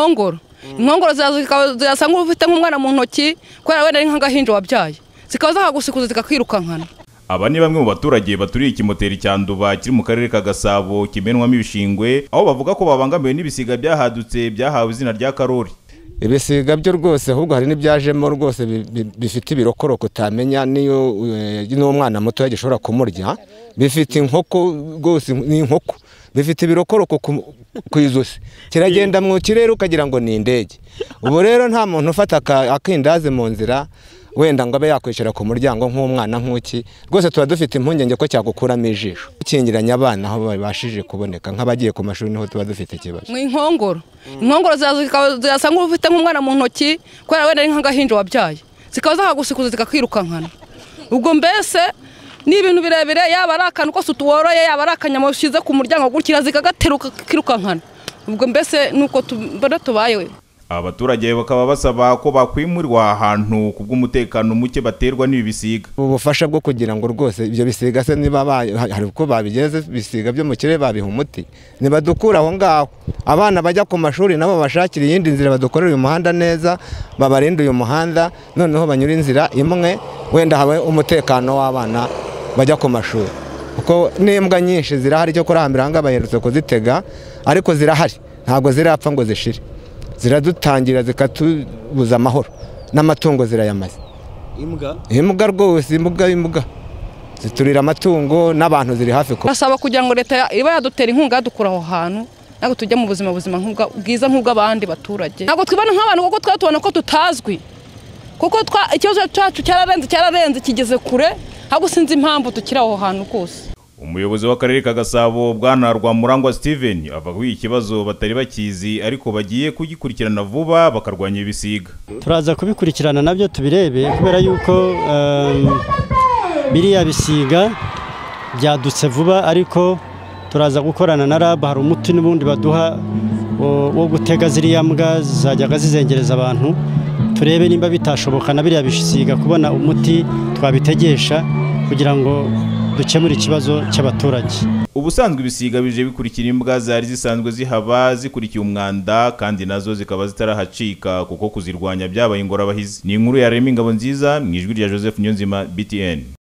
inkongoro inkongoro zirasa nk'ufite nk'umwana mu ntoki kubera wenda ari nk'agahinja wabyaye zikaba zahagusikuza zikakwirukankana aba ni bamwe mu baturage baturiye ikimoteri cya nduba kiri mu karere ka gasabo kimenwamo ibishingwe aho bavuga ko babangamiwe n'ibisiga byahadutse byahawe izina rya karori ibisiga byo rwose ahubwo hari n'ibyajemo rwose bifite ibirokoroko utamenya n'iyo n'umwana muto gishobora kumurya bifite inkoko rwose ni inkoko bifite ibirokoroko ku ijosi kiragenda mu kirere ukagira ngo ni indege ubu rero nta muntu ufata akindazi mu nzira wenda ngo abe yakwishyira ku muryango nk'umwana nk'uki rwose tuba dufite impungenge ko cyagukuramo ijisho dukingiranya abana aho babashije kuboneka nk'abagiye ku mashuri niho tuba dufite ikibazo mu inkongoro inkongoro zirasa nk'ufite nk'umwana mu ntoki kubera wenda ari nk'agahinja wabyaye zikaba zahagusikuza zikakwirukankana ubwo mbese ni ibintu birebire yaba ari akantu kose tuworoye yaba ari akanyama ushyize ku muryango gukira zikagateruka kirukankana ubwo mbese nuko tubona tubayewe abaturage bakaba basaba ko bakwimurirwa ahantu ku bw'umutekano muke baterwa n'ibi bisiga ubufasha bwo kugira ngo rwose ibyo bisiga se niba hari uko babigeze bisiga byo mu kirere babiha umuti ntibadukure aho ngaho abana bajya ku mashuri nabo babashakira iyindi nzira badukorera uyu muhanda neza babarinde uyu muhanda noneho banyura inzira imwe wenda habe umutekano w'abana bajya ku mashuri kuko n'imbwa nyinshi zirahari cyo kurahambira aha ngaha baherutse kuzitega ariko zirahari ntabwo zirapfa ngo zishire ziradutangira zikatubuza amahoro n'amatungo zirayamaze imbwa imbwa rwose imbwa imbwa ziturira amatungo n'abantu ziri hafi kuba turasaba kugira ngo leta iba yadutera inkunga yadukura aho hantu ntabwo tujya mu buzima buzima bwiza nk'ubw'abandi baturage ntabwo twibona nk'abantu kuko twaba tubona ko tutazwi kuko ikibazo cyacu cyararenze cyararenze kigeze kure ntabwo sinzi impamvu tukiri aho hantu rwose umuyobozi w'akarere ka gasabo bwana rwamurangwa steven avuga ko iki kibazo batari bakizi ariko bagiye kugikurikirana vuba bakarwanya ibisiga turaza kubikurikirana nabyo tubirebe kubera yuko biriya bisiga byadutse vuba ariko turaza gukorana na rab hari umuti n'ubundi baduha wo gutega ziriya mbwa zizajyaga zizengereza abantu turebe nimba bitashoboka na biriya bisiga kubona umuti twabitegesha kugira ngo dukemura ikibazo cy'abaturage ubusanzwe ibisiga bije bikurikira imbwa zari zisanzwe zihaba zikurikiye umwanda kandi nazo zikaba zitarahacika kuko kuzirwanya byabaye ingorabahizi ni inkuru ya rema ingabo nziza mu ijwi rya joseph nyonzima btn